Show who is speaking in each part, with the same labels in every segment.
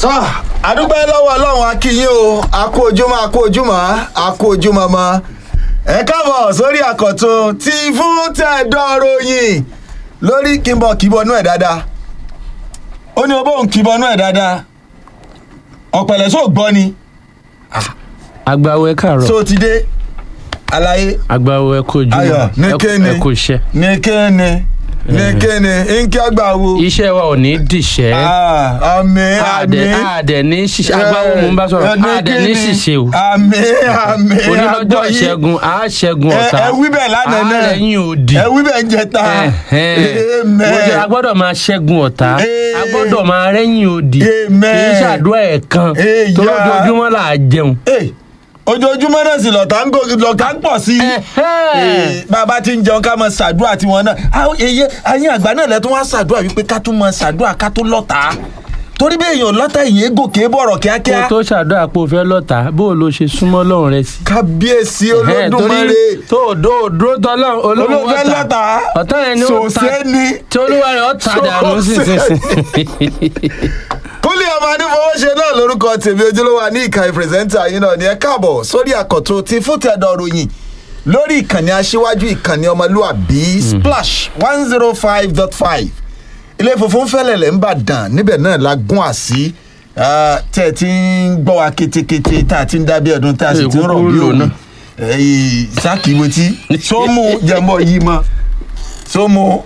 Speaker 1: tọ́ àdúpẹ́ lọ́wọ́ ọlọ́run akínyìn o àkó ojúmọ́ àkó ojúmọ́ àkó ojúmọ́ mọ́ ẹ káàbọ̀ sórí àkọ́tún tí fún tẹ̀dọ́rọ̀ yìí lórí kìnbọ̀ kìbọnú ẹ̀ dáadáa ó ní obóhùn kìbọnú ẹ̀ dáadáa ọ̀pẹ̀lẹ̀ sóò gbọ́ ni
Speaker 2: agbawo ẹ káàárọ̀
Speaker 1: tó ti dé àlàyé
Speaker 2: agbawo ẹ kú ojú
Speaker 1: Ayọ̀, ní
Speaker 2: ẹ kú-
Speaker 1: kéne.
Speaker 2: ẹ kú iṣẹ́
Speaker 1: ní kéne ní kéne nkí àgbà wo
Speaker 2: iṣẹ́ wa ò ní dìṣẹ́
Speaker 1: Ah, àmín
Speaker 2: àdẹ
Speaker 1: àmín
Speaker 2: àdẹ ní ṣiṣẹ́ agbawo mò ń bá sọ̀rọ̀ àdẹ ní ṣiṣẹ́ o
Speaker 1: àmín àmín
Speaker 2: onílọ́jọ́
Speaker 1: àgbọ̀ yìí.
Speaker 2: ìṣẹ́gun á ṣẹ́gun
Speaker 1: ẹ
Speaker 2: ọ̀tá
Speaker 1: ẹ wí bẹ́ẹ̀ lánàá náà
Speaker 2: ààrẹ yín òdì
Speaker 1: ẹ wí bẹ́ẹ̀ ń jẹta
Speaker 2: mo jẹ́ a gbọ́dọ̀ máa ṣẹ́gun ọ̀tá
Speaker 1: Eh.
Speaker 2: a gbọ́dọ̀ máa rẹ́yìn òdì
Speaker 1: Amen.
Speaker 2: kì í ṣàdúrà ẹ̀ kan
Speaker 1: Eh,
Speaker 2: tó
Speaker 1: ya.
Speaker 2: lójoojúmọ́ là á jẹun.
Speaker 1: ojoojúmọ́ náà sì lọ́tà ń gòkè lọ́tà ń pọ̀ sí i Eh, bàbá tí ń jẹun ká mọ ṣàdúrà tiwọn náà àwọn èyí ayé àgbà náà lẹ́tọ́ wá ṣàdúrà wípé ká tún mọ ṣàdúrà ká tó lọ́tà torí bí èèyàn lọ́tà èèyàn gòkè bọ̀rọ̀
Speaker 2: kó
Speaker 1: kíákíá
Speaker 2: tó ṣàdúrà pé o fẹ́ lọ́ta bó o lo ṣe súnmọ́ lọ́run rẹ sí.
Speaker 1: kábíyèsí
Speaker 2: Ẹ̀hẹ́n,
Speaker 1: olódùmarè
Speaker 2: tó o dó o dúró tọ́lọ́ olóhùn
Speaker 1: olófẹ́ lọ́tà
Speaker 2: ọ̀tá yẹn ni ó ta
Speaker 1: sòsé ni
Speaker 2: tí olúwa rẹ̀ ó ta dànù
Speaker 1: Sòsé.
Speaker 2: sísinsin.
Speaker 1: kúlẹ̀ ọmọ anífowóṣe náà lórúkọ tèmi ojúlówó ní ìkànnì pírẹsẹ́ńtà yín náà ní ẹ káàbọ̀ sórí àkọ́tún ti fúntẹ̀dọ̀ ròyìn lórí ìkànnì aṣíwájú ìkànnì ọmọlúàbí splash one zero five dot five ilé funfun fẹ́lẹ̀lẹ̀ ń bàdàn níbẹ̀ náà la gún àsí ah, tẹ́ ẹ ti ń gbọ́ wa kétékété tá a ti ń dábí ọdún tá a sì ti ń rọ̀ bí
Speaker 2: Èkó
Speaker 1: òun
Speaker 2: lò
Speaker 1: sákìwétí sómù jẹ́mọ́ yìí mọ́ sómù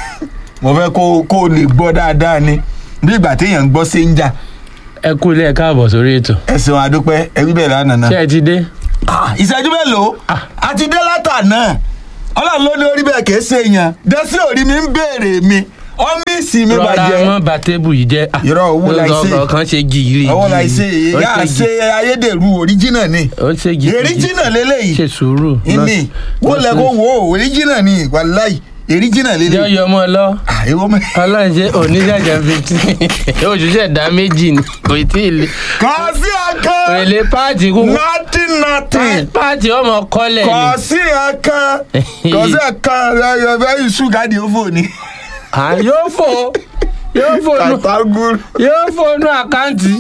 Speaker 1: mo fẹ́ kó kó o lè gbọ́ dáadáa ni bí ìgbà téèyàn ń gbọ́ sí ń jà
Speaker 2: ẹ kú ilé ẹ káàbọ̀ sórí ètò
Speaker 1: ẹ̀sìn àdúpẹ́ ẹ̀rí bẹ̀rẹ̀ lánàá
Speaker 2: ṣé ẹ ti dé.
Speaker 1: Ah, ìṣẹ́jú mélòó àti dé látàná ọlọ́run ló ní orí bẹ́ẹ̀ kìí ṣe èèyàn dẹ́sí òrí mi ń béèrè mi ọ́míìsì mi
Speaker 2: rọra
Speaker 1: bàjẹ́
Speaker 2: mọ́ ba tébù yìí jẹ́. Ah,
Speaker 1: Irọ́, owó la ṣe.
Speaker 2: ọkọ̀ kan ṣe gìrì.
Speaker 1: ọwọ́ la ṣe
Speaker 2: gìrì. Ó
Speaker 1: yà
Speaker 2: ṣe
Speaker 1: ṣe
Speaker 2: gìrì.
Speaker 1: ayédèrú oríjìnà ni
Speaker 2: ó ṣe gìrì.
Speaker 1: èríjìnà lélẹ́yìí
Speaker 2: ṣe sùúrù.
Speaker 1: ìní wọ́n lẹ kó wò ó èríjìnà ni wàláì èríjìnà
Speaker 2: jẹ́
Speaker 1: lélẹ́yìí
Speaker 2: ọyọ ọmọ lọ
Speaker 1: Ah, èwo mẹ́.
Speaker 2: ọlọ́run ṣe oníjàjà fifteen òṣìṣẹ́ ìdá méjì ni kò tí ì le.
Speaker 1: kò sí ọkàn
Speaker 2: èlé páàtì kúkú
Speaker 1: nothing nothing
Speaker 2: páàtì ọmọ kọ́lẹ̀
Speaker 1: kò
Speaker 2: ni.
Speaker 1: sí ọkàn kò sí ọkàn ẹ ẹ ṣúgà ni ó fò ní.
Speaker 2: à yóò fò yóò fò nù
Speaker 1: kàtàgùn.
Speaker 2: yóò fò nù àkáǹtì.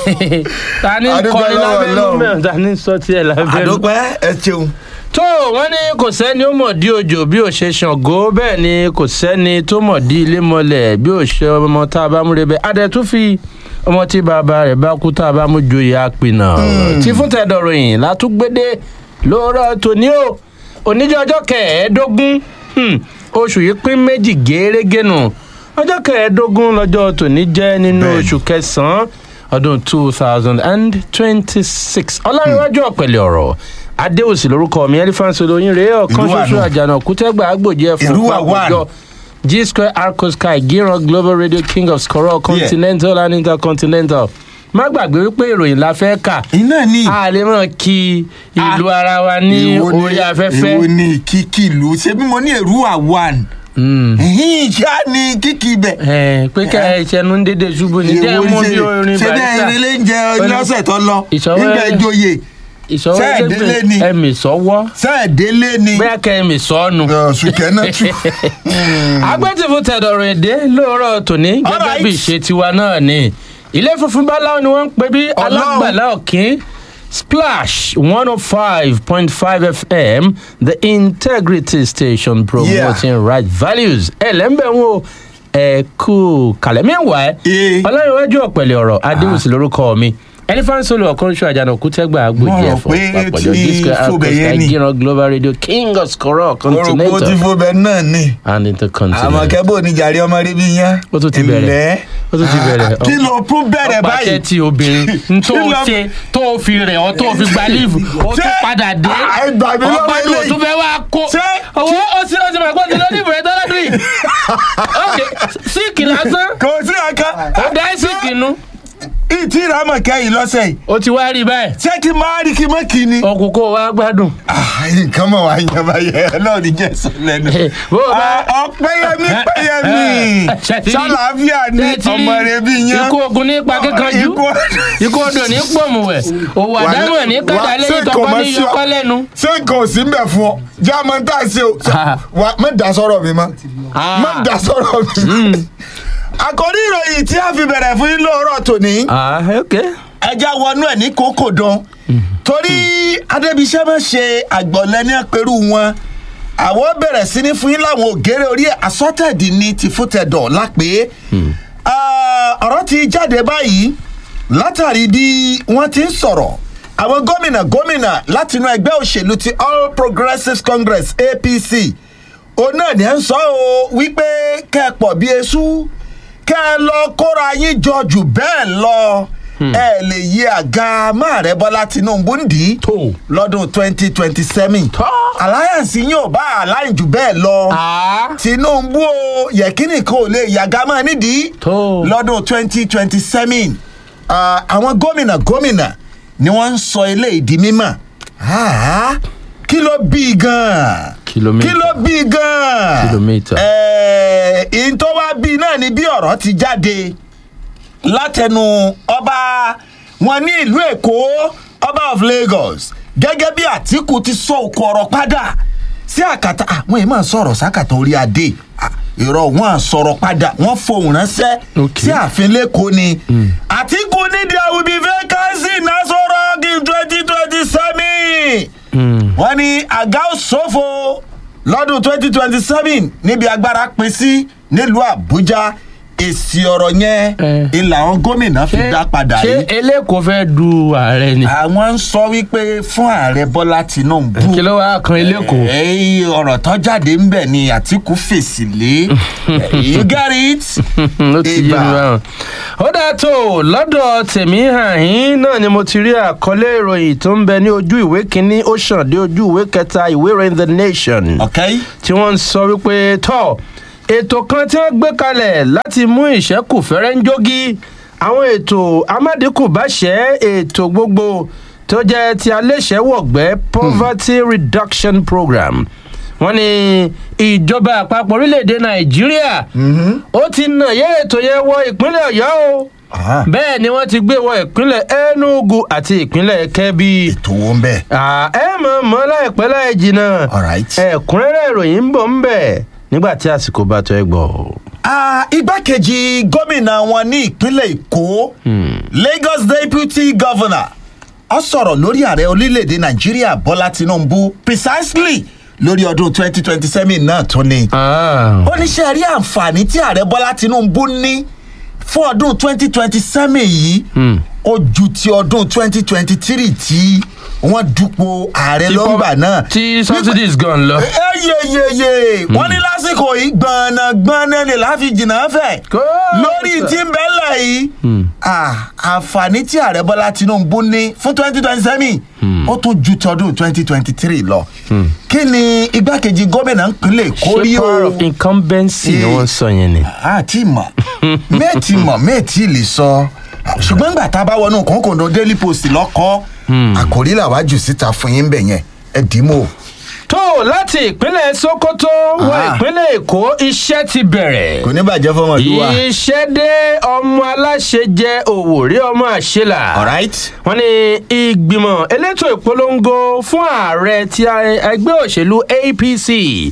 Speaker 2: ta ni
Speaker 1: Adúpẹ́
Speaker 2: kọrin
Speaker 1: lọ́wọ́
Speaker 2: lábẹ́nu
Speaker 1: Ọlọ́run.
Speaker 2: mẹ́rin ta ni sọ tiẹ̀ lábẹ́nu.
Speaker 1: àdópẹ́ ẹ ṣeun.
Speaker 2: tó wọ́n ní kò sẹ́ni ó mọ̀ dí òjò bí ò ṣe ṣàngó bẹ́ẹ̀ ni kò sẹ́ni tó mọ̀ dí ilé mọ́lẹ̀ bí ò ṣe ọmọ tá a bá múre bẹ́ẹ̀ adẹ tún fi ọmọ tí bàbá rẹ̀ bá kú tá a bá mú joyè àpìnà tí fún tẹ̀dọ̀rọ̀ yìí látúgbédé lóòrọ̀ tòní o oníjọ́ ọjọ́ kẹẹ̀ẹ́dógún hmm, oṣù yìí pín méjì gẹ́rẹ́gẹ́ nù ọjọ́ kẹẹ̀ẹ́dógún lọ́jọ́ tòní jẹ́ nínú
Speaker 1: Bẹ́ẹ̀ni.
Speaker 2: oṣù kẹsàn-án ọdún two thousand and twenty-six ọlárẹ̀wájú ọ̀pẹ̀lẹ̀ ọ̀rọ̀ adéòsì lórúkọ mi elephant olóyin rèé ọ̀kan
Speaker 1: Ìlú
Speaker 2: ṣoṣo
Speaker 1: àná.
Speaker 2: àjànà kútẹ́gbà àgbòjì ẹ̀fọn
Speaker 1: Ìlú wà
Speaker 2: pàpọ̀jọ g square arco sky gíran global radio king of skoro continental and intercontinental má gbàgbé wípé ìròyìn la fẹ́ kà
Speaker 1: iná ní.
Speaker 2: a lè mọ̀ kí ìlú ara wa ní
Speaker 1: Èwo ni-
Speaker 2: orí afẹ́fẹ́.
Speaker 1: èwo ni kíkì ìlú ṣé bí mo ní èrú àwọn.
Speaker 2: Mm.
Speaker 1: ṣá ni kíkì ibẹ̀.
Speaker 2: ẹ pé kẹ ẹ ṣẹnu ń dédé ṣubú ní jẹ́ mú bí orin
Speaker 1: ṣé bẹ́ẹ̀
Speaker 2: barista
Speaker 1: ilé ń jẹ
Speaker 2: Ó ní-
Speaker 1: lọ́sẹ̀ tó lọ
Speaker 2: Ìṣọwọ́-
Speaker 1: nígbà ìjòyè
Speaker 2: ìṣọwọ́
Speaker 1: ṣé
Speaker 2: ẹgbẹ́
Speaker 1: ìdílé ni?
Speaker 2: ẹ̀mí sọ́wọ́
Speaker 1: sẹ́ẹ̀délé ni.
Speaker 2: bóyá kẹ́ ẹ̀mí sọ́ọ̀nù.
Speaker 1: ṣùkẹ́ náà tù.
Speaker 2: agbẹ́tìfù tẹ̀dọ̀rọ̀ èdè lóòrọ̀ tòní gẹ́gẹ́
Speaker 1: Alright.
Speaker 2: bí ìṣe tiwa náà ni ilé funfun báláwo ni wọ́n ń pè bí
Speaker 1: Ọlọ́run.
Speaker 2: alágbàlá òkín splash one oh five point five fm the integrity station promoting right values ẹ lẹ́ńbẹ̀ ń wo ẹ kú kàlẹ́ mẹ́wàá
Speaker 1: Ee.
Speaker 2: ẹ ọlọ́runwájú ọ̀pẹ̀lẹ̀ ọ̀rọ̀ adéwùsì lórúkọ mi elephant solo ọ̀kanṣu àjànàkú tẹ́gbà agbójì
Speaker 1: Mo rò
Speaker 2: ẹ̀fọ́
Speaker 1: pé
Speaker 2: pàpọ̀jọ
Speaker 1: tí
Speaker 2: disco
Speaker 1: Fúbẹ̀ yẹn
Speaker 2: alcohol
Speaker 1: ni.
Speaker 2: gíran global radio king of skoro
Speaker 1: mo rò pé ó ti
Speaker 2: continental
Speaker 1: fún bẹ́ẹ̀ náà ni.
Speaker 2: and intercontinental.
Speaker 1: àmọ́ kẹ́bọ̀ ní jàre ọmọ rí bí yẹn.
Speaker 2: Ó tún ti bẹ̀rẹ̀. ó tún ti bẹ̀rẹ̀.
Speaker 1: kí ló tún bẹ̀rẹ̀
Speaker 2: ọ̀pá
Speaker 1: báyìí.
Speaker 2: ṣẹ́ẹ̀tì obìnrin n tó
Speaker 1: Kí ló-
Speaker 2: ṣe tó fi rẹ̀ ọ́ tó fi gba líìfù ó tún
Speaker 1: Ṣé-
Speaker 2: padà dé
Speaker 1: Ah, ẹ gbà mí lọ́wọ́
Speaker 2: ọgbọ́dún
Speaker 1: eléyìí.
Speaker 2: òtún fẹ́ wá kó
Speaker 1: Ṣé-
Speaker 2: owó ó sì ó sì mọ̀ pé ó ti lọ líìfù rẹ̀ tọ́lá dùn yìí ok síìkì lásán
Speaker 1: kò sí ọkàn.
Speaker 2: ó dá síìkì nu
Speaker 1: ìtì ìrámọ̀ kẹ́yìn lọ́sẹ̀ yìí.
Speaker 2: ó ti wá rí báyìí
Speaker 1: ṣé kí n máa rí kí n mọ́ kí ni.
Speaker 2: ọkùnkùn wa gbádùn
Speaker 1: Ah, nǹkan mọ̀ wá yan báyẹn náà ní jẹ́sọ̀ lẹ́nu.
Speaker 2: bó o bá
Speaker 1: Ah, ọ̀pẹ́yẹmí pẹ́yẹmí
Speaker 2: Ṣètìlí-
Speaker 1: sálàáfíà ní
Speaker 2: Ṣètìlí
Speaker 1: ọmọ rẹ bí yan.
Speaker 2: ikú ogun nípa kíkanjú
Speaker 1: Ikú-
Speaker 2: ikú odò ní pòmùwẹ̀ òwò
Speaker 1: Wà-
Speaker 2: àdámọ̀ ní kàdá
Speaker 1: wà-
Speaker 2: lẹ́yìn
Speaker 1: ṣé
Speaker 2: tọkọ
Speaker 1: kò mọ̀
Speaker 2: ní
Speaker 1: sí ọ?
Speaker 2: yọkọ́ lẹ́nu.
Speaker 1: ṣé nǹkan ò sí ń bẹ̀ fún ọ jẹ́ àmọ́ tá a ṣe o
Speaker 2: Ah.
Speaker 1: Wà- má dá sọ̀rọ̀ mi mọ́
Speaker 2: Ah.
Speaker 1: má dá sọ̀rọ̀ mi mọ́ àkòrí ìròyìn tí a fi bẹ̀rẹ̀ fún yín lóòrọ̀ tòní
Speaker 2: ah ok
Speaker 1: ẹja wọnú ẹ̀ ní kókò dán torí adébíṣẹ́ máa ṣe àgbọ̀lẹ́ ní ẹ̀pẹ̀rù wọn àwọn bẹ̀rẹ̀ sí ní fún yín láwọn ògèrè orí ẹ̀ asọ́tẹ̀dì ní ti fútẹ̀dọ̀ lápé ọ̀rọ̀ ti jáde báyìí látàrí bí wọ́n ti ń sọ̀rọ̀ àwọn gómìnà gómìnà látinú ẹgbẹ́ òṣèlú ti all progressives congress apc òun náà ní ẹ̀ ń sọ ọ́ wípé kẹ́ ẹ pọ̀ bí eṣú kẹ́ ẹ lọ kóra yín jọ jù bẹ́ẹ̀ lọ ẹ lè yí àga máàrẹ bọ́lá tinubu ń dì í
Speaker 2: tó
Speaker 1: lọ́dún twenty twenty seven
Speaker 2: Tó.
Speaker 1: alliance yín ò bá align jù bẹ́ẹ̀ lọ
Speaker 2: ah
Speaker 1: tinubu o yẹkínì kan ò lè yàgá máa nídìí
Speaker 2: Tó.
Speaker 1: lọ́dún twenty twenty seven àwọn gómìnà gómìnà ni wọ́n ń sọ eléyìí di mímọ̀ Ah, kí ló bí i gan-an
Speaker 2: Kìlómítà.
Speaker 1: kí ló bí i gan-an
Speaker 2: Kìlómítà.
Speaker 1: ẹ̀ẹ́ ìyìn tó wá bí i náà ni bí ọ̀rọ̀ ti jáde látẹnu ọba wọn ní ìlú èkó ọba of lagos gẹ́gẹ́ bí àtìkù ti sọ òkú ọ̀rọ̀ padà sí àkàtà àwọn èèyàn máa sọ̀rọ̀ sákàtà orí adé Ah, èrò wọn à sọ̀rọ̀ padà wọ́n fohùn ránṣẹ́
Speaker 2: Okay.
Speaker 1: sí ààfin lẹ́kọ̀ọ́ ni àtìkù ní there will be vacancy nasoro in twenty twenty seven wọ́n ní àga òṣòfò lọ́dún twenty twenty seven níbi agbára pín sí nílùú àbújá èsì ọ̀rọ̀ yẹn
Speaker 2: Eh.
Speaker 1: ilà àwọn gómìnà fi dá padà
Speaker 2: ṣé
Speaker 1: yìí
Speaker 2: eléko fẹ́ du ààrẹ ni
Speaker 1: àwọn ń sọ wípé fún ààrẹ bọ́lá tinubu
Speaker 2: kí ló wá kan eléko.
Speaker 1: èyí ọ̀rọ̀ tó jáde ń bẹ̀ ni àtìkú fèsì lé you get it.
Speaker 2: ó ti yé mi
Speaker 1: Ibà.
Speaker 2: báwọn. ó dáa tó lọ́dọ̀ tèmi hàn yín náà ni mo ti rí àkọlé ìròyìn tó ń bẹ ní ojú ìwé kínní ó ṣàn dé ojú ìwé kẹta ìwé ìròyìn the nation
Speaker 1: okay.
Speaker 2: tí wọ́n ń sọ wípé tọ́ ètò kan tí wọ́n gbé kalẹ̀ láti mú ìṣẹ́kù fẹ́rẹ́ ń jógí àwọn ètò amádínkù bá ṣẹ́ ètò gbogbo tó jẹ́ ti aléṣẹ́wọ̀gbẹ́ poverty reduction program wọ́n ní ìjọba àpapọ̀ orílẹ̀-èdè nàìjíríà ó ti nà yẹ ètò yẹn wọ ìpínlẹ̀ ọ̀yọ́ o
Speaker 1: Ah,
Speaker 2: bẹ́ẹ̀ ni wọ́n ti gbé wọ ìpínlẹ̀ enugu àti ìpínlẹ̀ kebbi
Speaker 1: ètò wo ń bẹ̀.
Speaker 2: Ah, ẹ mọ̀ mọ́ láìpẹ́ láì jìnnà
Speaker 1: Alright.
Speaker 2: ẹ̀kúnrẹ́rẹ́ ìròyìn ń bọ̀ ń bẹ̀ nígbà tí àsìkò bá tó ẹ gbọ́.
Speaker 1: Ah, igbákejì gómìnà wọn ní ìpínlẹ̀ èkó lagos deputy governor ọ sọ̀rọ̀ lórí ààrẹ orílẹ̀-èdè nàìjíríà bọ́lá tinubu precisely lórí ọdún twenty twenty seven náà tó ní.
Speaker 2: Ah,
Speaker 1: ó ní ṣe rí àǹfààní tí ààrẹ bọ́lá tinubu ní fún ọdún twenty twenty seven yìí ó ju ti ọdún twenty twenty three tí wọ́n dupò ààrẹ
Speaker 2: tí
Speaker 1: lọ́ngbà
Speaker 2: pop-
Speaker 1: náà.
Speaker 2: tí subsidies gan lọ.
Speaker 1: eyeyeye wọ́n ní lásìkò yìí gbọ̀nàgbọ̀nà lè láfi jìnnà fẹ̀
Speaker 2: Kó-
Speaker 1: lórí tí ń bẹ́lẹ̀ yìí ah, àǹfààní tí ààrẹ bọ́lá tinubu ní fún twenty twenty seven ó tún ju tọdún twenty twenty three lọ kí ni igbákejì gómìnà ìpínlẹ̀ èkó rí
Speaker 2: ṣé
Speaker 1: o
Speaker 2: power of incumbency ni
Speaker 1: Eh.
Speaker 2: wọ́n sọ yẹn ni.
Speaker 1: àti mọ̀ méètì mọ̀ méètì lè sọ ṣùgbọ́n gbà tá a bá wọnú kòńkòndó daily post lọ́kọ́ àkòrí làwájú síta fún yín bẹ̀ yẹn ẹ dì í mọ́ o.
Speaker 2: tó láti ìpínlẹ̀ sokoto wọ
Speaker 1: Ah.
Speaker 2: ìpínlẹ̀ èkó iṣẹ́ ti bẹ̀rẹ̀.
Speaker 1: kò ní bàjẹ́ fọmọ ìlú wa.
Speaker 2: iṣẹ́ dé ọmọ aláṣẹ jẹ òwòrí ọmọ àṣelà.
Speaker 1: alright.
Speaker 2: wọ́n ní ìgbìmọ̀ elétò ìpolongo fún ààrẹ ti ẹgbẹ́ òṣèlú apc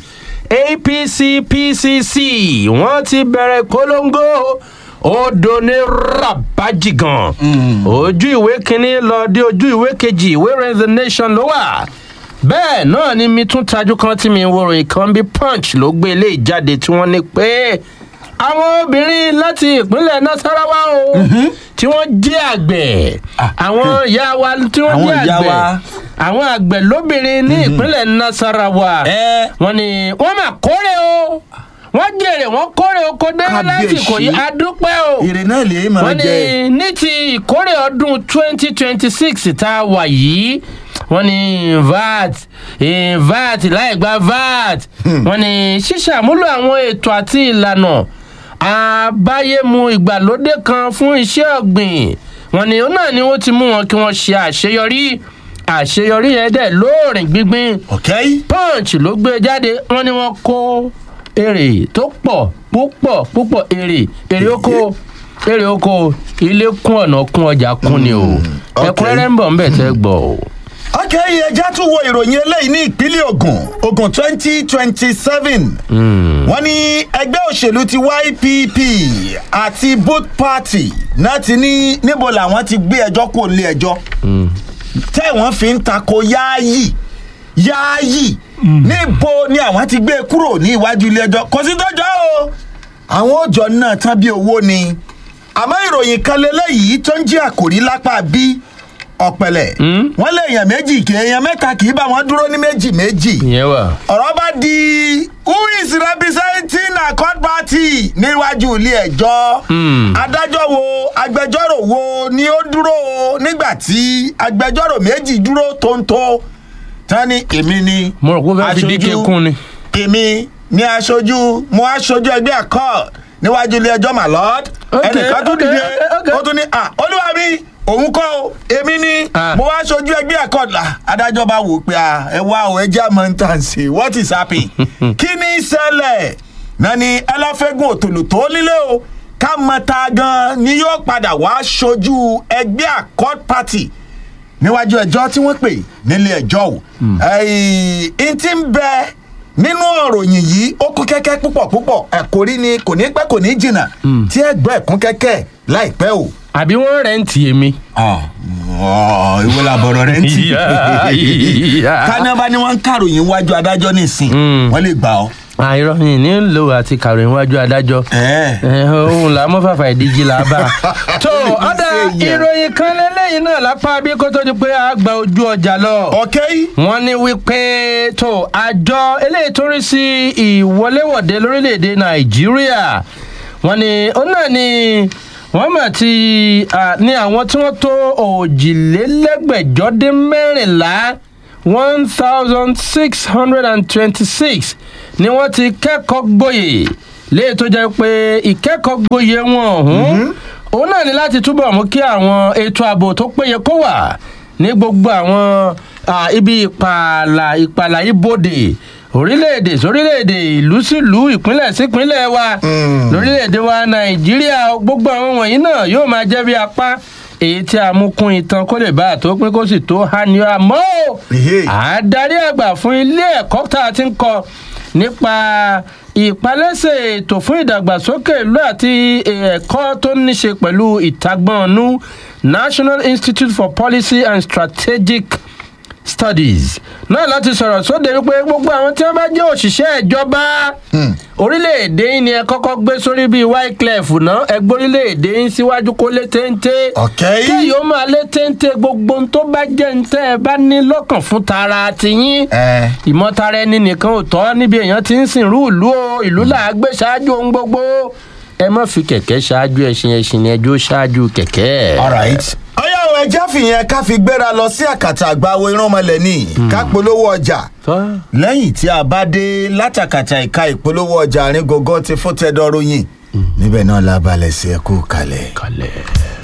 Speaker 2: apc pcc wọ́n ti bẹ̀rẹ̀ ìpolongo odò ní rabaji gan ojú ìwé kínní lọ dé ojú ìwé kejì ìwé rẹ̀ the nation ló wà bẹ́ẹ̀ náà ni mi tún tajú kan tí mi ń wo ròyìn kan bí punch ló gbé ilé ìjáde tí wọ́n ní pé àwọn obìnrin láti ìpínlẹ̀ nasarawa o tí wọ́n jẹ́ àgbẹ̀ àwọn ìyá wa tí wọ́n
Speaker 1: Àwọn
Speaker 2: jẹ́
Speaker 1: ìyá
Speaker 2: àgbẹ̀
Speaker 1: wa.
Speaker 2: àwọn àgbẹ̀ lóbìnrin ní ìpínlẹ̀ nasarawa
Speaker 1: ẹ
Speaker 2: wọ́n ní wọ́n máa kórè o wọ́n jèrè wọ́n kórè oko dé
Speaker 1: Kábíyèsí.
Speaker 2: lásìkò yìí adúpẹ́ o
Speaker 1: èrè náà lè máa
Speaker 2: wọ́n ní
Speaker 1: jẹ.
Speaker 2: ní ti ìkórè ọdún twenty twenty six tá a wà yìí wọ́n ní vat eh, vat láì gba vat wọ́n ní ṣíṣàmúlò àwọn ètò àti ìlànà àbáyému ìgbàlódé kan fún iṣẹ́ ọ̀gbìn wọ́n ní òun náà ni wọ́n ti mú wọn kí wọ́n ṣe àṣeyọrí àṣeyọrí yẹn dẹ̀ lóòrìn gbígbín
Speaker 1: ok.
Speaker 2: punch ló gbé jáde wọn ni wọn kó èrè tó pọ̀ púpọ̀ púpọ̀ èrè èrè oko èrè oko ilé kún ọ̀nà kún ọjà kún ni o
Speaker 1: okay.
Speaker 2: ẹ̀kúnrẹ́rẹ́ ń bọ̀ ń bẹ̀ tẹ́ gbọ́ o.
Speaker 1: ok ẹja tún wo ìròyìn eléyìí ní ìpínlẹ̀ ogun ogun twenty twenty seven wọ́n ní ẹgbẹ́ òṣèlú ti ypp àti both party náà ti ní níbo làwọn ti gbé ẹjọ́ kó lé ẹjọ́ tẹ́ wọ́n fi ń tako yááyì yááyì níbo ni àwọn ti gbé e kúrò ní iwájú ilé ẹjọ́ kò sí tọ́jọ́ o àwọn òjò náà tán bí owó ni àmọ́ ìròyìn kan lélẹ́yìí tó ń jẹ́ àkòrí lápá bí ọ̀pẹ̀lẹ̀ wọ́n lé èèyàn méjì kì èèyàn mẹ́ta kì í bá wọn dúró ní méjì méjì
Speaker 2: ìyẹn wà.
Speaker 1: ọ̀rọ̀ bá di who is representing accord party níwájú ilé ẹjọ́
Speaker 2: Hmm.
Speaker 1: adájọ́ wo agbẹjọ́rò wo ni ó dúró o nígbà tí agbẹjọ́rò méjì dúró tóńtó tán ni èmi ni
Speaker 2: mo rò pé ó fẹ́ fi díkẹ́
Speaker 1: aṣojú-
Speaker 2: kún ni.
Speaker 1: èmi ni aṣojú mo aṣojú ẹgbẹ́ accord níwájú ilé ẹjọ́ my lord
Speaker 2: Okay,
Speaker 1: ẹnìkan tún
Speaker 2: okay,
Speaker 1: dìde
Speaker 2: okay.
Speaker 1: ó tún ní à olúwa mi òun kọ́ o èmi ni
Speaker 2: Ah.
Speaker 1: mo wá aṣojú ẹgbẹ́ accord là adájọ́ bá wò ó pé à ẹ wá o ẹ jẹ́ àmọ́ ń tàn sí what is happy kí ni í ṣẹlẹ̀ náà ni ẹlẹ́fẹ́gùn òtòlù tó nílé o ká mọ ta gan ni yóò padà wá aṣojú ẹgbẹ́ accord party níwájú ẹjọ́ tí wọ́n pè nílé ẹjọ́ o ẹ̀yìn tí ń bẹ nínú ọ̀ròyìn yìí ó kún kẹ́kẹ́ púpọ̀ púpọ̀ ẹ̀kọ́rí ni kò ní pẹ́ kò ní jìnnà tí ẹgbẹ́ ẹ̀kún kẹ́kẹ́ láìpẹ́ o.
Speaker 2: àbí wọ́n rẹ̀ ń tì èmi.
Speaker 1: ìwé làbọ̀rọ̀ rẹ̀ ń tì
Speaker 2: Ìyá, ìyá.
Speaker 1: kánábà ni wọ́n ń kàròyìn wájú adájọ́ nísìn
Speaker 2: Mm.
Speaker 1: wọ́n lè gbà ọ́.
Speaker 2: àìrọ̀ yìí nílò àti kàròyìn wájú adájọ́.
Speaker 1: Ẹ̀.
Speaker 2: Eh, ohun là mọ́ fàfà ìdíjì là bá. tó ọ̀dà
Speaker 1: Ṣé yẹn?
Speaker 2: ìròyìn kan lélẹ́yìn náà lápá bí kò tó di pé a gba ojú ọjà lọ.
Speaker 1: ọ̀kẹ́ yìí.
Speaker 2: wọ́n ní wípé tó àjọ eléyìí tó rí sí ìwọléwọ̀de lórílẹ̀‐èdè nàìjíríà wọ́n ní ó náà ni wọ́n mà ti à, ní àwọn tí wọ́n tó òjìlélẹ́gbẹ̀jọ dín mẹ́rìnlá one thousand six hundred and twenty-six ni wọ́n ti kẹ́kọ̀ọ́ gboyè léyìí tó jẹ́ pé ìkẹ́kọ̀ọ́ gboyè wọn ọ̀hún òun náà ni láti túbọ̀ mú kí àwọn ètò ààbò tó péye kó wà ní gbogbo àwọn ah, ibi ìpààlà ìpààlà ibodè orílẹ̀-èdè sórílẹ̀-èdè ìlú sílùú ìpínlẹ̀ sípínlẹ̀ wa
Speaker 1: Mm.
Speaker 2: lórílẹ̀-èdè wa nàìjíríà gbogbo àwọn wọ̀nyí náà yóò máa jẹ́ bí apá èyí tí a mú kún itan kó lè bá a tó pín kó sì tó há ni àmọ́ o
Speaker 1: Ehe.
Speaker 2: àdarí àgbà fún ilé ẹ̀kọ́ tá a ti ń kọ nípa ìpalẹ́sẹ̀ ètò fún ìdàgbàsókè ìlú àti ẹ̀kọ́ tó ní ṣe pẹ̀lú ìtagbọ́nú national institute for policy and strategic studies náà láti sọ̀rọ̀ sóde wípé gbogbo àwọn tí wọ́n bá jẹ́ òṣìṣẹ́ ìjọba orílẹ̀-èdè yìí ni ẹ kọ́kọ́ gbé sórí bíi wyclef náà ẹ gbé orílẹ̀-èdè yìí síwájú kó lé téńté
Speaker 1: ọ̀kẹ́
Speaker 2: kí
Speaker 1: yìí.
Speaker 2: yóò máa lé téńté gbogbo ohun tó bá jẹ́ ń tẹ́ ẹ bá ní lọ́kàn fún tara tiyín
Speaker 1: ẹ
Speaker 2: ìmọ̀tara ẹni nìkan ò tọ́ níbi èèyàn ti ń sìnrú ìlú o ìlú là á gbé ṣáájú ohun gbogbo ẹ má fi kẹ̀kẹ́ ṣáájú ẹṣin ẹṣin ni ẹjọ́ ṣáájú kẹ̀kẹ́.
Speaker 1: alright. ọyá o ẹja fìyẹn ká fi gbéra lọ sí àkàtà àgbáwo iránmọlẹ̀ ní ká polówó ọjà
Speaker 2: Tọ́.
Speaker 1: lẹ́yìn tí a bá dé látàkàtà ìka ìpolówó ọjà àárín gògó ti fún tẹ́dọ̀rọ̀ yìn níbẹ̀ náà la balẹ̀ sí ẹkú kalẹ̀.
Speaker 2: kalẹ̀.